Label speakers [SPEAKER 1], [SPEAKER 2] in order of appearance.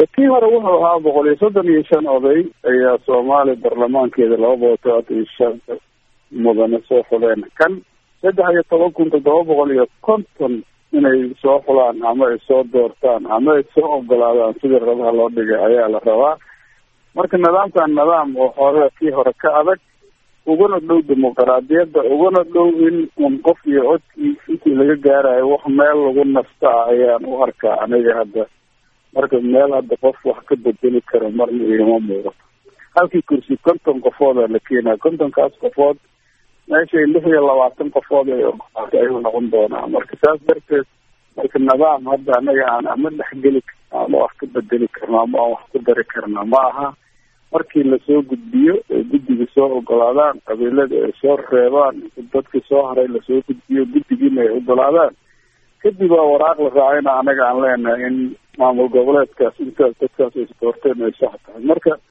[SPEAKER 1] kii hore wuxuu ahaa boqol iyo soddon iyo shan oday ayaa soomaaliya baarlamaankeeda laba boqol todobaatan iyo shan mudane soo xuleen kan saddex iyo toban kun toddoba boqol iyo konton inay soo xulaan ama ay soo doortaan ama ay soo ogolaadaan sidii rabaha loo dhigay ayaa la rabaa marka nidaamkan nidaam oo hore kii hore ka adag uguna dhow dimuqraadiyadda uguna dhow in un qof iyo codkii intii laga gaarayo wax meel lagu nasta ah ayaan u arkaa aniga hadda marka meel hadda qof wax ka bedeli karo marna igama muuqato halkii kursi konton qofooda la keenaya kontonkaas qofood meeshay lix iyo labaatan qofood ay ogolaatay ayuu noqon doonaa marka saas darteed marka nidaam hadda anaga aan ama dhexgeli karno ama wax ka bedeli karno ama aan wax ku dari karno ma aha markii lasoo gudbiyo ay guddiga soo ogolaadaan qabiilada ay soo reebaan dadkii soo haray lasoo gudbiyo guddigiina ay ogolaadaan kadib waa waraaq la raacayna anaga aan leenahay in maamul goboleedkaas intaas dadkaas ay doorteen ay sax tahay marka